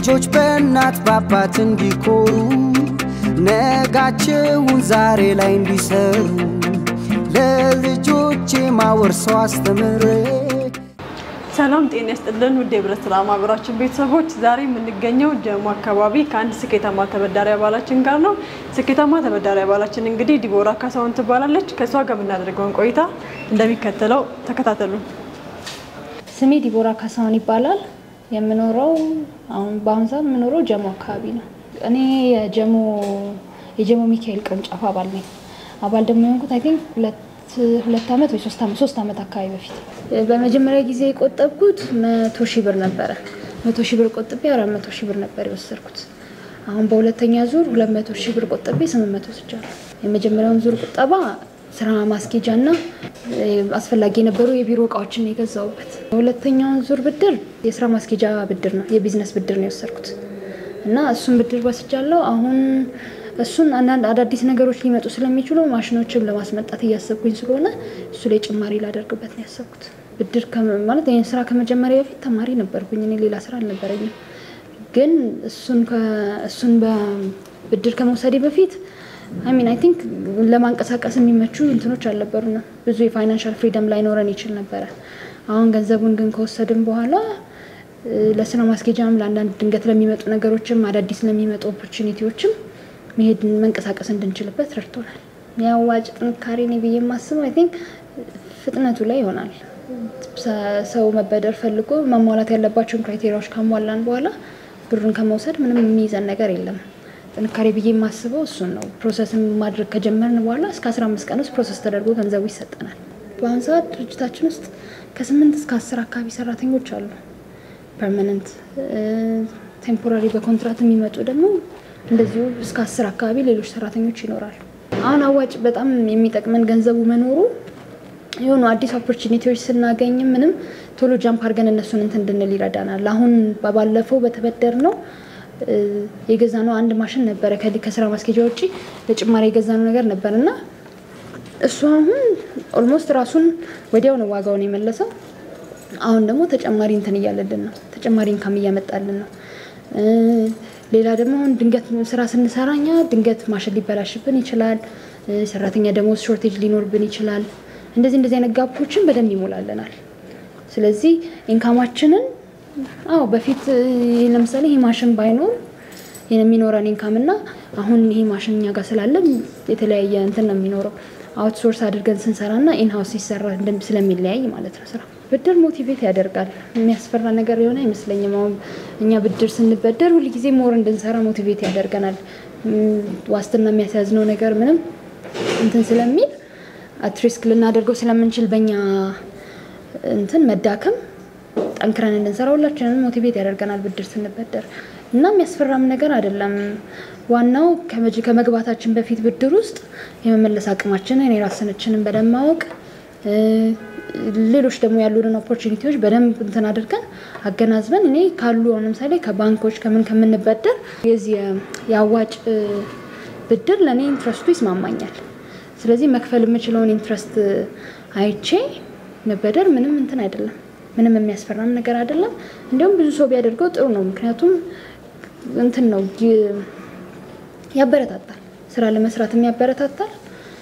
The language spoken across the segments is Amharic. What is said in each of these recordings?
ልጆች በእናት በአባት እንዲኮሩ ነጋቸውን ዛሬ ላይ እንዲሰሩ ለልጆቼ ማወርሰው አስተምሬ ሰላም ጤና ይስጥልን ውድ የህብረት ስራ ማህበራችን ቤተሰቦች፣ ዛሬ የምንገኘው ጀሞ አካባቢ ከአንድ ስኬታማ ተበዳሪ አባላችን ጋር ነው። ስኬታማ ተበዳሪ አባላችን እንግዲህ ዲቦራ ካሳሁን ትባላለች። ከእሷ ጋር የምናደርገውን ቆይታ እንደሚከተለው ተከታተሉ። ስሜ ዲቦራ ካሳሁን ይባላል። የምኖረው አሁን በአሁን ሰዓት የምኖረው ጀሞ አካባቢ ነው። እኔ የጀሞ የጀሞ ሚካኤል ቅርንጫፍ አባል ነኝ። አባል ደግሞ የሆንኩት አይ ቲንክ ሁለት ሁለት ዓመት ወይ ሶስት ዓመት ሶስት ዓመት አካባቢ በፊት በመጀመሪያ ጊዜ የቆጠብኩት መቶ ሺህ ብር ነበረ። መቶ ሺህ ብር ቆጥቤ አራት መቶ ሺህ ብር ነበር የወሰድኩት። አሁን በሁለተኛ ዙር ሁለት መቶ ሺህ ብር ቆጥቤ ስምንት መቶ ወስጃለሁ። የመጀመሪያውን ዙር ቁጠባ ስራ ማስኬጃ እና አስፈላጊ የነበሩ የቢሮ እቃዎችን ነው የገዛሁበት። የሁለተኛውን ዙር ብድር የስራ ማስኬጃ ብድር ነው የቢዝነስ ብድር ነው የወሰድኩት እና እሱን ብድር ወስጃለሁ። አሁን እሱን አንዳንድ አዳዲስ ነገሮች ሊመጡ ስለሚችሉ ማሽኖችን ለማስመጣት እያሰብኩኝ ስለሆነ እሱ ላይ ጭማሪ ላደርግበት ነው ያሰብኩት። ብድር ማለት ይህን ስራ ከመጀመሪያ በፊት ተማሪ ነበርኩኝ። እኔ ሌላ ስራ አልነበረኝም። ግን እሱን በብድር ከመውሰዴ በፊት አይሚን አይ ቲንክ ለማንቀሳቀስ የሚመቹ እንትኖች አልነበሩ ነው። ብዙ የፋይናንሻል ፍሪደም ላይኖረን ይችል ነበረ። አሁን ገንዘቡን ግን ከወሰድን በኋላ ለስራ ማስኬጃም ለአንዳንድ ድንገት ለሚመጡ ነገሮችም አዳዲስ ለሚመጡ ኦፖርቹኒቲዎችም መሄድ መንቀሳቀስ እንድንችልበት ረድቶናል። የአዋጭ ጥንካሬ ነው ብዬ የማስበው አይ ቲንክ ፍጥነቱ ላይ ይሆናል። ሰው መበደር ፈልጎ ማሟላት ያለባቸውን ክራይቴሪያዎች ካሟላን በኋላ ብሩን ከመውሰድ ምንም የሚይዘን ነገር የለም። ጥንካሬ ብዬ የማስበው እሱን ነው። ፕሮሰስን ማድረግ ከጀመርን በኋላ እስከ 15 ቀን ውስጥ ፕሮሰስ ተደርጎ ገንዘቡ ይሰጠናል። በአሁኑ ሰዓት ድርጅታችን ውስጥ ከስምንት እስከ አስር አካባቢ ሰራተኞች አሉ። ፐርማነንት፣ ቴምፖራሪ በኮንትራት የሚመጡ ደግሞ እንደዚሁ እስከ አስር አካባቢ ሌሎች ሰራተኞች ይኖራሉ። አሁን አዋጭ በጣም የሚጠቅመን ገንዘቡ መኖሩ የሆኑ አዲስ ኦፖርቹኒቲዎች ስናገኝ ምንም ቶሎ ጃምፕ አድርገን እነሱን እንትን እንድንል ይረዳናል። አሁን ባለፈው በተበደር ነው የገዛ ነው አንድ ማሽን ነበረ ከስራ ማስኬጃ ውጭ ለጭማሪ የገዛ ነው ነገር ነበር እና እሱ አሁን ኦልሞስት ራሱን ወዲያው ነው ዋጋውን የመለሰው። አሁን ደግሞ ተጨማሪ እንትን እያለልን ነው፣ ተጨማሪ እንካም እያመጣልን ነው። ሌላ ደግሞ ድንገት ስራ ስንሰራ እኛ ድንገት ማሽን ሊበላሽብን ይችላል። ሰራተኛ ደግሞ ሾርቴጅ ሊኖርብን ይችላል። እንደዚህ እንደዚህ አይነት ጋፖችን በደንብ ይሞላለናል። ስለዚህ ኢንካማችንን አዎ በፊት ለምሳሌ ይሄ ማሽን ባይኖር የሚኖረን ኢንካም እና አሁን ይሄ ማሽን እኛ ጋር ስላለን የተለያየ እንትን ነው የሚኖረው። አውትሶርስ አድርገን ስንሰራ እና ኢንሃውስ ሲሰራ ስለሚለያይ ማለት ነው ስራ ብድር ሞቲቬት ያደርጋል። የሚያስፈራ ነገር የሆነ አይመስለኝም። አሁን እኛ ብድር ስንበደር ሁልጊዜ ሞር እንድንሰራ ሞቲቬት ያደርገናል። ዋስትና የሚያስያዝነው ነገር ምንም እንትን ስለሚል አትሪስክ ልናደርገው ስለምንችል በእኛ እንትን መዳከም ጠንክረን እንድንሰራ ሁላችንን ሞቲቬት ያደርገናል ብድር ስንበደር እና የሚያስፈራም ነገር አይደለም። ዋናው ከመግባታችን በፊት ብድር ውስጥ የመመለስ አቅማችንን የራስናችንን በደንብ ማወቅ ሌሎች ደግሞ ያሉንን ኦፖርቹኒቲዎች በደንብ እንትን አድርገን አገናዝበን እኔ ካሉ አሁን ለምሳሌ ከባንኮች ከምን ከምንበደር የዚህ የአዋጭ ብድር ለእኔ ኢንትረስቱ ይስማማኛል። ስለዚህ መክፈል የምችለውን ኢንትረስት አይቼ መበደር ምንም እንትን አይደለም፣ ምንም የሚያስፈራም ነገር አይደለም። እንዲሁም ብዙ ሰው ቢያደርገው ጥሩ ነው። ምክንያቱም እንትን ነው ያበረታታል፣ ስራ ለመስራትም ያበረታታል።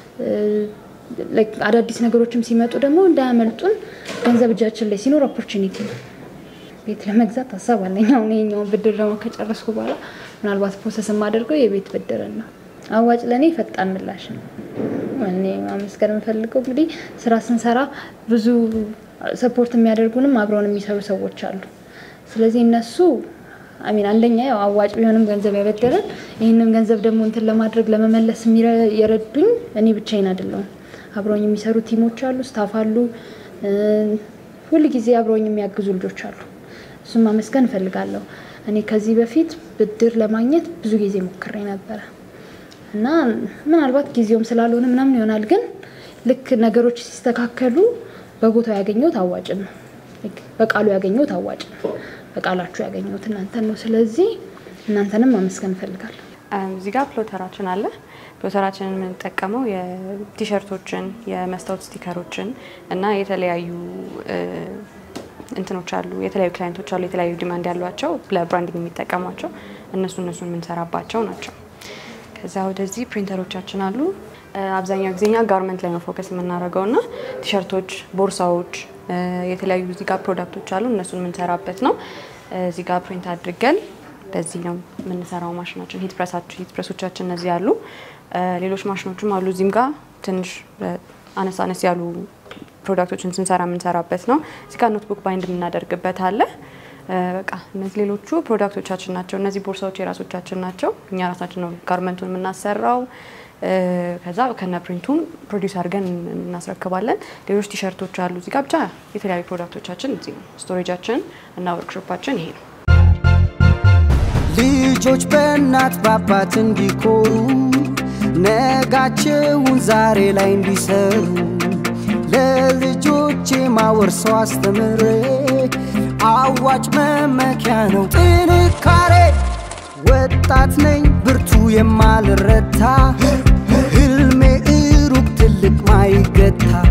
አዳዲስ ነገሮችም ሲመጡ ደግሞ እንዳያመልጡን ገንዘብ እጃችን ላይ ሲኖር ኦፖርቹኒቲ ነው። ቤት ለመግዛት ሀሳብ አለኝ። አሁን ይኸኛውን ብድር ደግሞ ከጨረስኩ በኋላ ምናልባት ፕሮሰስ የማደርገው የቤት ብድርን ነው። አዋጭ ለእኔ ፈጣን ምላሽ ነው። እኔ ማመስገን የምፈልገው እንግዲህ ስራ ስንሰራ ብዙ ሰፖርት የሚያደርጉንም አብረውን የሚሰሩ ሰዎች አሉ። ስለዚህ እነሱ አሚን አንደኛ ያው አዋጭ ቢሆንም ገንዘብ ያበደረን ይህንን ገንዘብ ደግሞ እንትን ለማድረግ ለመመለስ የረዱኝ እኔ ብቻዬን አይደለሁም። አብረውኝ የሚሰሩ ቲሞች አሉ፣ ስታፍ አሉ፣ ሁል ጊዜ አብረውኝ የሚያግዙ ልጆች አሉ። እሱም ማመስገን እፈልጋለሁ። እኔ ከዚህ በፊት ብድር ለማግኘት ብዙ ጊዜ ሞክሬ ነበረ እና ምናልባት ጊዜውም ስላልሆነ ምናምን ይሆናል፣ ግን ልክ ነገሮች ሲስተካከሉ በቦታው ያገኘሁት አዋጭን ነው። በቃሉ ያገኘሁት አዋጭ ነው። በቃላችሁ ያገኘሁት እናንተን ነው። ስለዚህ እናንተንም ማመስገን እፈልጋለሁ። እዚህ ጋር ፕሎተራችን አለ። ፕሎተራችንን የምንጠቀመው የቲሸርቶችን፣ የመስታወት ስቲከሮችን እና የተለያዩ እንትኖች አሉ፣ የተለያዩ ክላይንቶች አሉ፣ የተለያዩ ዲማንድ ያሏቸው ለብራንዲንግ የሚጠቀሟቸው እነሱ እነሱን የምንሰራባቸው ናቸው። ከዛ ወደዚህ ፕሪንተሮቻችን አሉ። አብዛኛው ጊዜኛ ጋርመንት ላይ ነው ፎከስ የምናደርገው እና ቲሸርቶች፣ ቦርሳዎች፣ የተለያዩ እዚህ ጋር ፕሮዳክቶች አሉ እነሱን የምንሰራበት ነው። እዚህ ጋር ፕሪንት አድርገን በዚህ ነው የምንሰራው ማሽናችን። ሂት ፕረሳችን ሂት ፕረሶቻችን እነዚህ አሉ። ሌሎች ማሽኖችም አሉ እዚህም ጋር ትንሽ አነስ አነስ ያሉ ፕሮዳክቶችን ስንሰራ የምንሰራበት ነው። እዚህ ጋር ኖትቡክ ባይንድ የምናደርግበት አለ። በቃ እነዚህ ሌሎቹ ፕሮዳክቶቻችን ናቸው። እነዚህ ቦርሳዎች የራሶቻችን ናቸው። እኛ ራሳችን ነው ጋርመንቱን የምናሰራው። ከዛ ከነ ፕሪንቱም ፕሮዲውስ አድርገን እናስረክባለን። ሌሎች ቲሸርቶች አሉ እዚህ ጋር ብቻ የተለያዩ ፕሮዳክቶቻችን እዚህ ነው። ስቶሬጃችን እና ወርክሾፓችን ይሄ ነው። ልጆች በእናት በአባት እንዲኮሩ ነጋቸውን ዛሬ ላይ እንዲሰሩ ለልጆቼ ማወርሰው አስተምሬ አዋጭ መመኪያ ነው ጥንካሬ ወጣት ነኝ ብርቱ የማልረታ ህልሜ ሩቅ ትልቅ ማይገታ